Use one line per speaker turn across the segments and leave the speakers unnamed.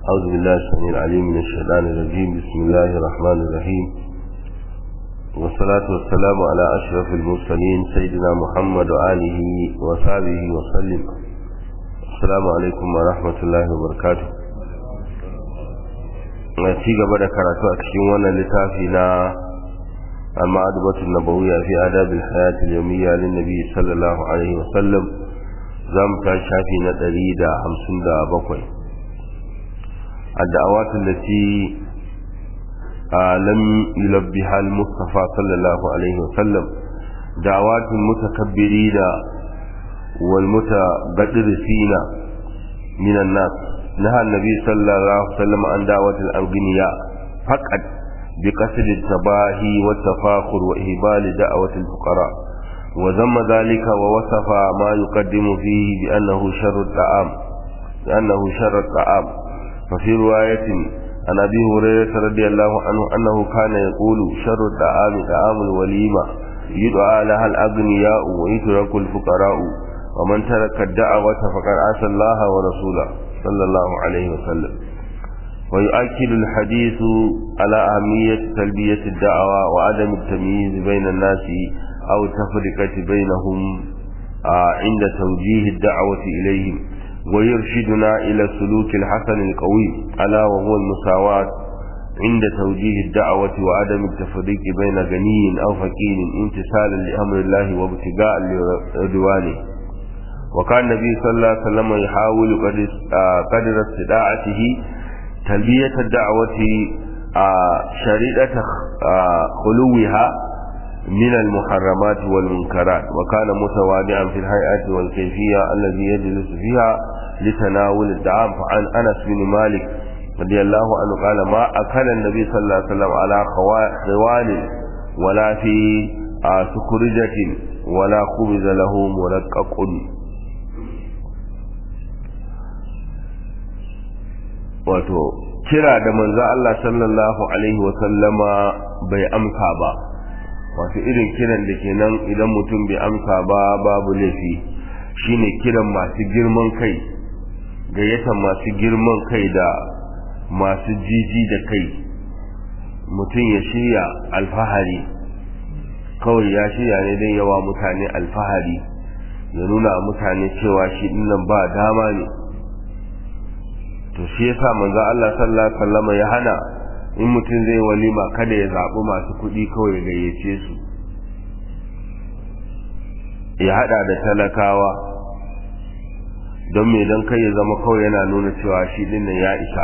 أعوذ بالله السميع العليم من الشيطان الرجيم بسم الله الرحمن الرحيم والصلاة والسلام على أشرف المرسلين سيدنا محمد وآله وصحبه وسلم السلام عليكم ورحمة الله وبركاته ci gaba da karatu a cikin wannan littafi na المعدبة النبوية في آداب الحياة اليومية للنبي صلى الله عليه وسلم زم شافي ندريد همسن دا بقوي الدعوات التي آه لم يلبها المصطفى صلى الله عليه وسلم دعوات المتكبرين والمتبدرسين من الناس نهى النبي صلى الله عليه وسلم عن دعوة الأغنياء فقط بقصد التباهي والتفاخر وإهبال دعوة الفقراء وذم ذلك ووصف ما يقدم فيه بأنه شر الطعام بأنه شر الطعام ففي رواية عن أبي هريرة رضي الله عنه أنه كان يقول شر الطعام طعام الوليمة يدعى لها الأغنياء ويترك الفقراء ومن ترك الدعوة فقد عصى الله ورسوله صلى الله عليه وسلم ويؤكد الحديث على أهمية تلبية الدعوة وعدم التمييز بين الناس أو التفرقة بينهم عند توجيه الدعوة إليهم ويرشدنا إلى السلوك الحسن القوي ألا وهو المساواة عند توجيه الدعوة وعدم التفريق بين غني أو فقير امتثالا لأمر الله وابتغاء لرضوانه وكان النبي صلى الله عليه وسلم يحاول قدر استطاعته تلبية الدعوة شريطة خلوها من المحرمات والمنكرات وكان متواضعا في الهيئة والكيفية الذي يجلس فيها لتناول الدعام فعن أنس بن مالك رضي الله عنه قال ما أكل النبي صلى الله عليه وسلم على خوان ولا في سكرجة ولا خبز له مرقق wato kira da manzo Allah sallallahu alaihi wasallama bai amsa ba wato irin kiran da kenan idan mutum bai amsa ba babu laifi shine kiran masu girman kai gayyatan masu girman kai da masu jiji da kai mutum ya shirya alfahari kawai ya shirya ne don yawa mutane alfahari ya nuna mutane cewa shi dinnan ba dama ne to shi yasa manzo Allah sallallahu alaihi wasallam ya hana in mutum zai walima kada ya zabi masu kuɗi kawai ya gayyace su ya hada da talakawa don me dan kai ya zama kawai yana nuna cewa shi din nan ya isa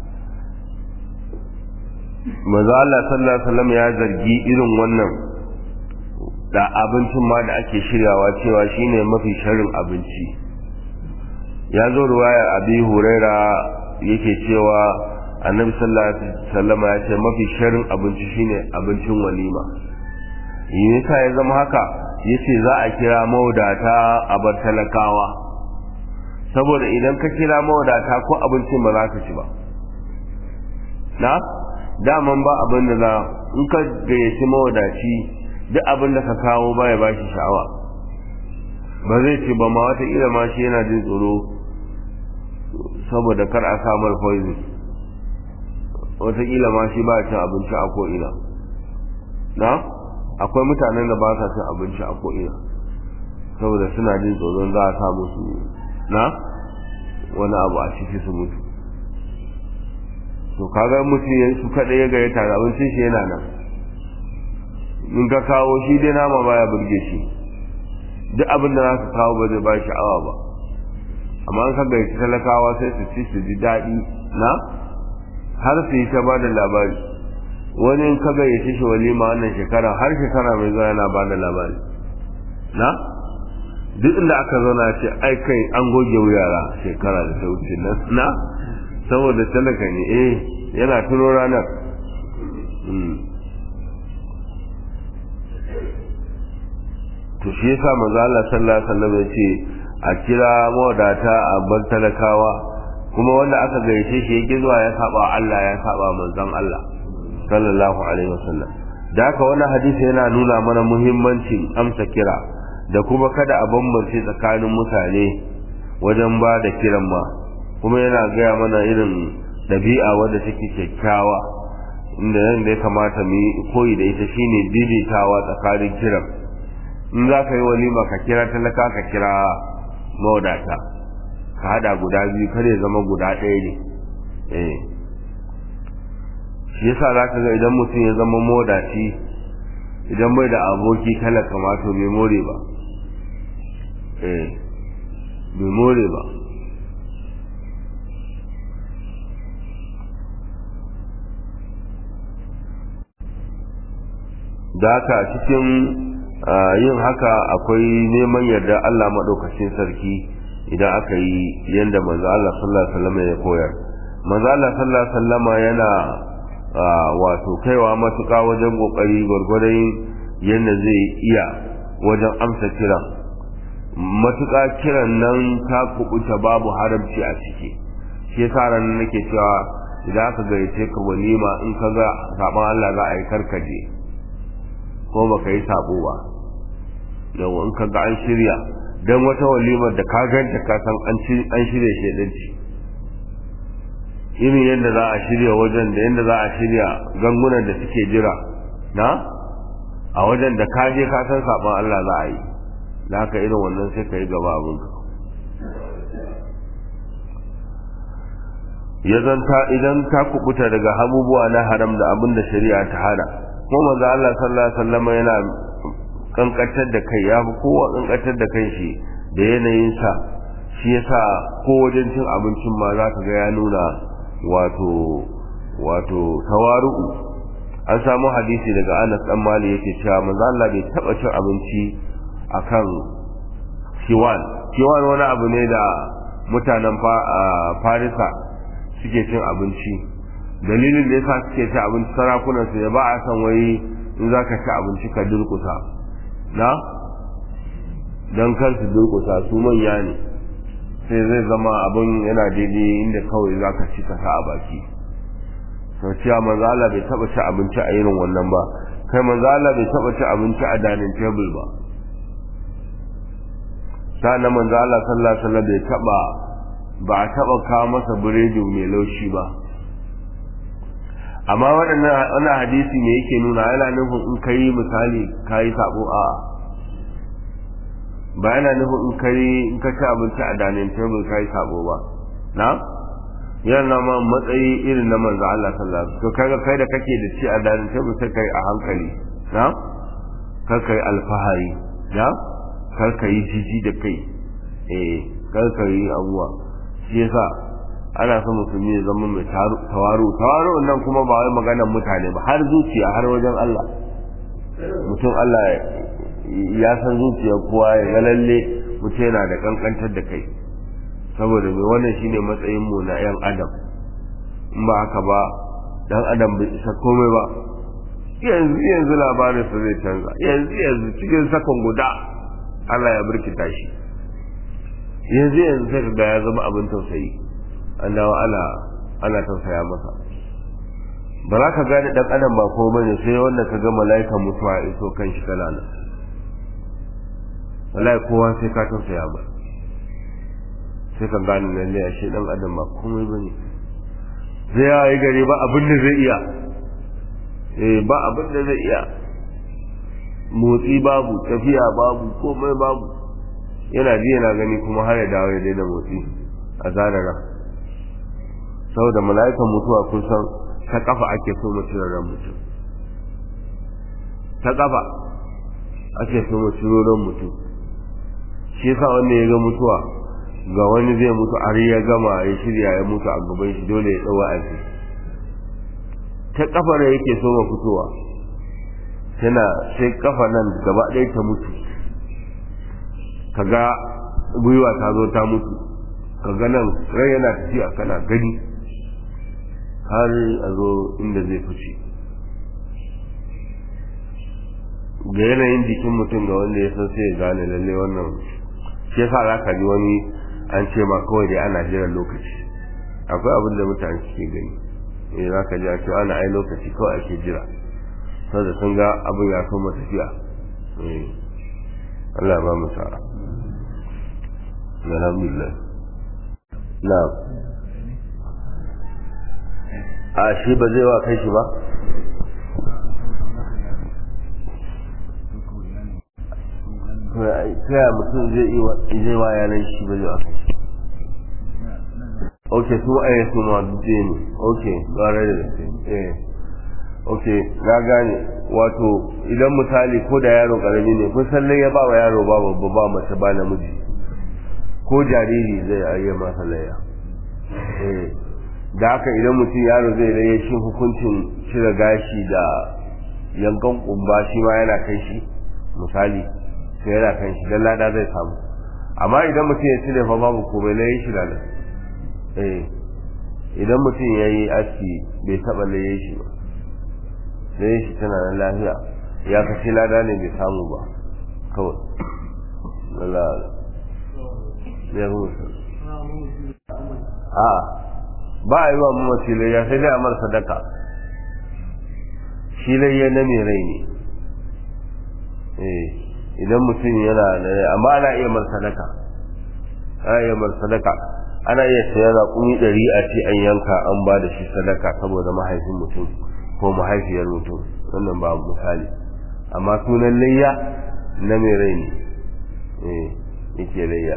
manzo Allah sallallahu alaihi wasallam ya zargi irin wannan da abincin ma da ake shiryawa cewa shine mafi sharrin abinci ya zo ruwayar abi huraira yake cewa annabi sallallahu alaihi wasallam ya ce mafi sharin abinci shine abincin walima yasa ya zama haka yace za a kira mawadata a bar talakawa saboda idan ka kira mawadata ko abincin ba za ka ci ba na daman ba abin da za in ka gayyaci mawadaci duk abin da ka kawo ba ya bashi sha'awa ba zai ce ba ma wata ila ma shi yana jin tsoro saboda kar a samar poison wataƙila ma shi ba cin abinci a ko'ina na akwai mutanen da ba sa cin abinci a ko'ina saboda suna jin tsoron za a sa musu na wani abu a ciki su mutu to kaga mutum ya su kaɗai ya gayyata da abincin shi yana nan in ka kawo shi dai nama baya burge shi duk abin da za ka kawo ba zai ba sha'awa ba amma an kaga ya talakawa sai su ci su ji daɗi na har su yi ta ba da labari wani in kaga ya shi walima wannan shekara har shekara mai zuwa yana ba da labari na duk inda aka zauna ce ai kai an goge wuyara shekara da ta wuce nan na saboda talaka ne eh yana tuno ranar to shi yasa manzo Allah sallallahu alaihi wasallam ya ce a kira mawadata a bar talakawa kuma wanda aka gayyace shi yake zuwa ya saba Allah ya saba manzon Allah sallallahu alaihi wasallam da haka wannan hadisi yana nuna mana muhimmancin amsa kira da kuma kada a bambance tsakanin mutane wajen ba da kiran ma kuma yana gaya mana irin ɗabi'a wadda take kyakkyawa inda nan da ya kamata mu yi koyi da ita shine daidaitawa tsakanin kiran in za ka yi walima ka kira talaka ka kira mawadata ka hada guda biyu kar ya zama guda ɗaya ne eh shi yasa za ka ga idan mutum ya zama mawadaci idan bai da aboki talaka ma to bai more ba eh bai more ba da haka cikin yin haka akwai neman yarda Allah maɗaukacin sarki idan aka yi yadda manzo Allah sallallahu alaihi wasallam ya koyar manzo Allah sallallahu alaihi wasallam yana wato kaiwa matuƙa wajen kokari gwargwadon yadda zai iya wajen amsa kiran matuƙa kiran nan ta kubuta babu haramci a ciki shi yasa ran nake cewa idan aka gayyace ka walima in ka ga saban Allah za a yi karkaje ko baka yi sabo ba yau in ka ga an shirya don wata walimar da ka ganta ka san an shirya shedanci irin yadda za a shirya wajen da yadda za a shirya gangunan da suke jira na a wajen da ka je ka san saban Allah za a yi da haka irin wannan sai ka yi gaba abinka ya zanta idan ta kubuta daga abubuwa na haram da abin da shari'a ta hana ko manzo Allah sallallahu alaihi wasallam yana kankantar da kai ya fi kowa kankantar da kai shi da yanayin sa shi yasa ko wajen cin abincin ma za ka ga ya nuna wato wato tawaru'u an samu hadisi daga Anas dan Malik yake cewa manzo Allah bai taba cin abinci akan kiwan kiwan wani abu ne da mutanen Farisa suke cin abinci dalilin da yasa suke ci abinci sarakunan su ba a san wai in za ka ci abinci ka durkusa na don kar su durkusa su manya ne sai zai zama abin yana daidai inda kawai za ka ci ka sa a baki to cewa manzo Allah bai taba ci abinci a irin wannan ba kai manzo Allah bai taba ci abinci a dining table ba sannan manzo Allah sallallahu alaihi wasallam bai taba ba a taba kawo masa biredi mai laushi ba amma waɗannan wannan hadisi ne yake nuna yana nufin in kai misali kai sabo a ba yana nufin in kai in ka ci abinci a dining table kai sabo ba na yana ma matsayi irin na manzo Allah sallallahu alaihi wasallam to kaga kai da kake da ci a dining table sai kai a hankali na kar kai alfahari na kar kai jiji da kai eh kar kai abuwa shi yasa ana son musulmi ya zama mai tawaru tawaru nan kuma ba wai maganar mutane ba har zuciya har wajen Allah mutum Allah ya san zuciya kowa ya ga lalle mutum yana da kankantar da kai saboda mai wannan shine matsayin mu na yan adam in ba haka ba dan adam bai isa komai ba yanzu yanzu labarin su zai canza yanzu yanzu cikin sakon guda Allah ya birkita shi yanzu yanzu sai ga ya zama abin tausayi an dawo ana ana tausaya masa ba za ka gane dan adam ba ko bane sai wanda ka ga mala'ikan mutuwa ya iso kan shi kana nan wallahi kowa sai ka tausaya ba sai ka gane lalle a shi dan adam ba komai bane zai yayi gari ba abin da zai iya eh ba abin da zai iya motsi babu tafiya babu komai babu yana ji yana gani kuma har ya dawo ya daina motsi a zarara saboda mala'ikan mutuwa kun san ta kafa ake so mutum ran mutum ta kafa ake so mutum ran mutum shi yasa wanda ya ga mutuwa ga wani zai mutu har ya gama ya shirya ya mutu a gaban shi dole ya tsawo a ta kafa da yake so ma fitowa tana sai kafa nan gaba ɗaya ta mutu kaga gwiwa ta zo ta mutu kaga nan rai yana tafiya kana gani har a zo inda zai fice ga yanayin jikin mutum ga wanda ya san sai ya gane lalle wannan shi yasa za ka ji wani an ce ma kawai dai ana jiran lokaci akwai abin da mutane suke gani eh za ka ji a ce ana ai lokaci kawai ake jira saboda sun ga abin ya so tafiya eh Allah ba mu sa'a alhamdulillah na'am a shi ba zai wa kai shi ba ta mutum zai wa yanar shi ba zai wa kai shi ok su a su ma dutse ne ok gare da eh ok na gane wato idan misali ko da yaro karami ne kun san ya ba wa yaro ba babba ba mace ba namiji ko jariri zai ayya masa laya eh da haka idan mutum yaro zai laye shi hukuncin cire gashi da yankan kumba shi ma yana kan shi misali sai yana kan shi dan lada zai samu amma idan mutum ya cire fa babu komai laye shi da eh idan mutum ya yi aski bai taɓa laye shi ba laye shi tana nan lafiya ya kashe lada ne bai samu ba kawai wala ya rusa a ba a yi wa mamaci layya sai dai a mara sadaka shi layya na mai rai ne eh idan mutum yana da amma ana iya mara sadaka ana iya mara sadaka ana iya saya raƙumi ɗari a ce an yanka an ba da shi sadaka saboda mahaifin mutum ko mahaifiyar mutum wannan ba misali amma sunan layya na mai rai ne eh yake layya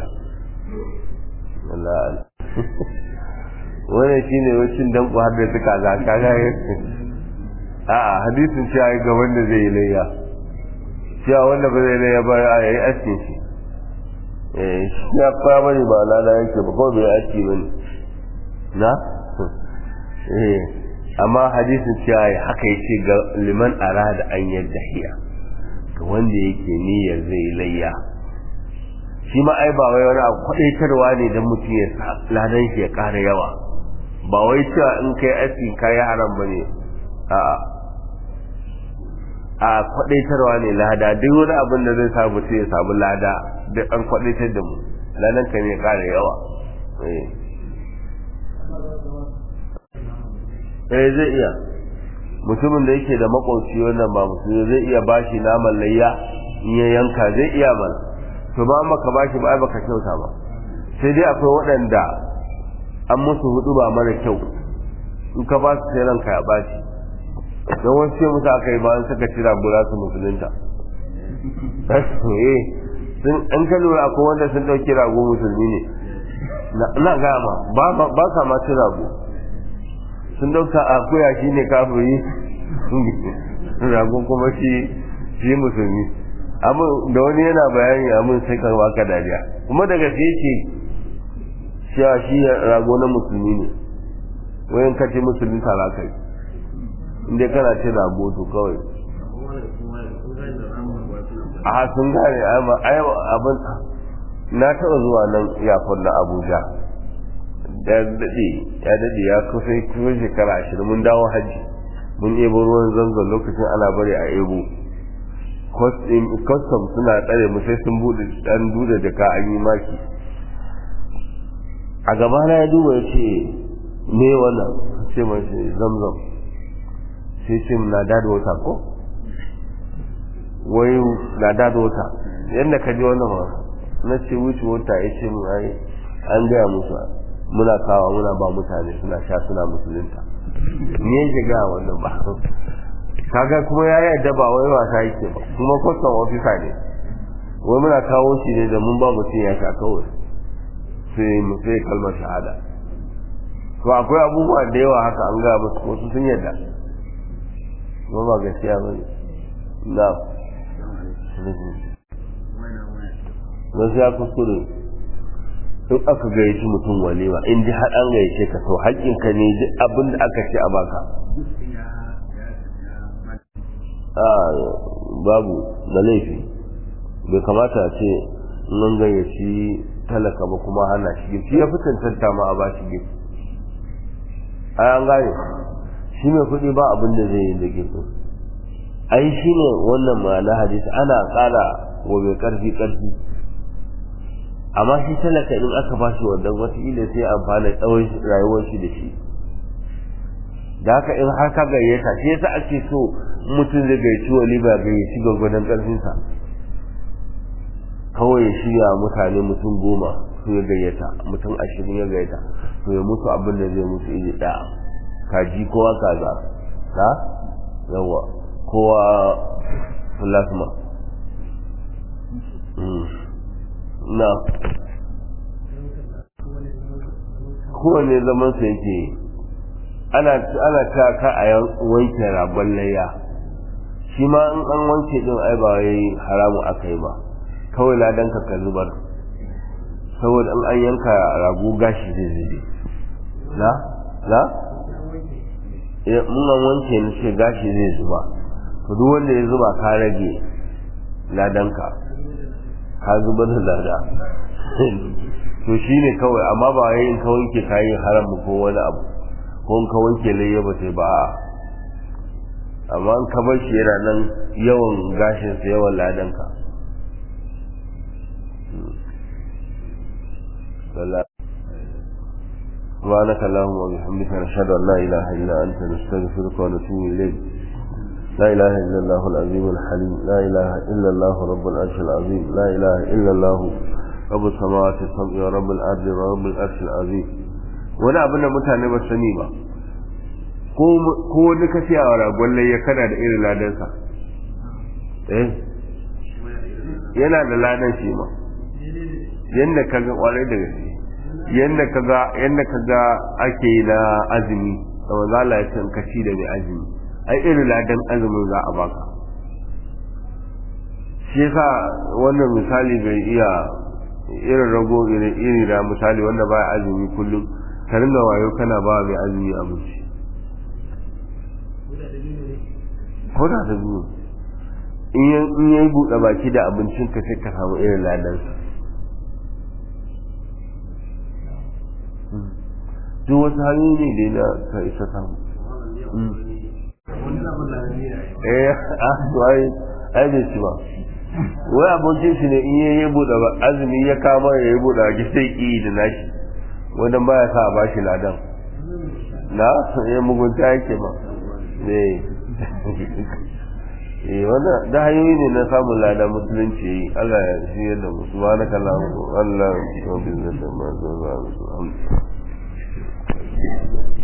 Allah wannan shine wacin dan ku har da suka ga kaga a'a hadisin cewa ga wanda zai yi layya cewa wanda ba zai layya ba ya yi askin shi shi ya fara bane ba lada yake ba kawai bai aiki bane na eh amma hadisin cewa haka yace ga liman arada an yadda hiya ga wanda yake niyyar zai layya shi ma ai ba wai wani abu kwadaitarwa ne dan mutum ya sa ladan shi ya ƙara yawa ba wai cewa in kai aski kai haram bane a'a a kwadaitarwa ne lada duk wani abin da zai sa mutum ya samu lada duk an kwadaitar da mu ladan ka ne ƙara yawa eh zai iya mutumin da yake da makwauci wannan ba musulmi zai iya bashi naman layya in ya yanka zai iya mana to ba maka bashi ba ai baka kyauta ba sai dai akwai waɗanda an musu hudu ba mara kyau in ka ba su sai ranka ya bashi don wasu ce musu aka yi bayan suka cira gura su musulunta eh sun an ka lura akwai wanda sun ɗauki rago musulmi ne na gama ba sa ma ci rago sun ɗauka akuya shi ne kafiri rago kuma shi shi musulmi amin da wani yana bayani amin sai ka baka dariya kuma daga sai ce cewa shi rago na musulmi ne wayan kace musulmi tara kai inda kana ce rago to kawai a sun gane abin na taɓa zuwa nan iyakon na abuja ya daɗe ya daɗe ya kusa kuma shekara ashirin mun dawo hajji mun ebo ruwan zanzan lokacin ana bari a ebo custom suna tsare mu sai sun bude dan duda jaka an yi maki a gaba na ya duba ya ce me wannan ce mace zamzam sai ce na dada wata ko wai na dada wata yadda ka ji wannan ma na ce wuce wata ya ce mu ai an gaya musu muna kawo muna ba mutane suna sha suna musulunta ni yake ga wannan ba kaga kuma ya yadda ba wai wasa yake ba kuma kwastan ofisa ne wai muna kawo shi ne da mun ba mutum ya sha kawai sai mu sai kalmar shahada to akwai abubuwa da yawa haka an ga musu wasu sun yadda kuma ba gaskiya ba ne na wasu ya kuskure in aka gayyaci mutum walima in ji har an gayyace ka to haƙƙinka ne duk abin da aka ce a baka babu da laifi bai kamata a ce nan gayyaci talaka ba kuma hana shi girki ya fi cancanta ma a ba shi girki ai an gane shi mai kuɗi ba abin da zai yi da girki ai shi ne wannan ma'ana hadisi ana ƙara wa mai ƙarfi ƙarfi amma shi talaka in aka ba shi wannan wataƙila sai amfana tsawon rayuwar shi da shi da haka in har ka gayyata shi yasa ake so mutum zai gayyaci walima gayyaci gwagwadon ƙarfinsa kawai ya shirya mutane mutum goma su ya gayyata mutum ashirin ya gayyata to ya mutu abin da zai mutu iri ɗaya kaji kowa kaza na yawa kowa plasma na kowane zaman sa yake ana ana ta ka a wanke ragon layya shi ma in an wanke din ai ba wai haramu aka yi ba kawai ladan ka zubar saboda in an yanka rago gashi zai zube la la mun an wanke ni ce gashi zai zuba to duk wanda ya zuba ka rage ladanka ka zuba da lada to shine kawai amma ba yayin ka wanke kayan haram ko wani abu ko in ka wanke layya ba sai ba amma in ka bar shi yana nan yawan gashin sa yawan ladanka سبحانك اللهم وبحمدك نشهد ان لا اله الا انت نستغفرك ونتوب اليك لا اله الا الله العظيم الحليم لا اله الا الله رب العرش العظيم لا اله الا الله رب السماوات السبع ورب الارض ورب العرش العظيم wani abin da mutane ba sani ba ko wani ka siya wa ragon ya kana da irin ladansa eh yana da ladan shi ma yadda ka ga kwarai da gaske yadda ka ga yadda ka ga ake na azumi da manzo Allah ya ce ka ci da mai azumi ai irin ladan azumin za a baka shi yasa wannan misali bai iya irin rago irin iri da misali wanda baya azumi kullum ka ringa wayo kana ba mai azumi abinci ko da da biyu in yi buɗe baki da abincin ka sai ka samu irin ladansa duk wasu hanyoyi ne da na ka isa samu eh a to ai ai bai ci ba wai abokin shi ne in yayi buɗe azumi ya kama ya yi buɗe baki sai ki da nashi wanda baya sa a bashi ladan na ya mugunta yake ba eh eh wannan da hanyoyi ne na samun lada musulunci Allah ya shirya da mu subhanaka allahumma Allah ya bizzata ma za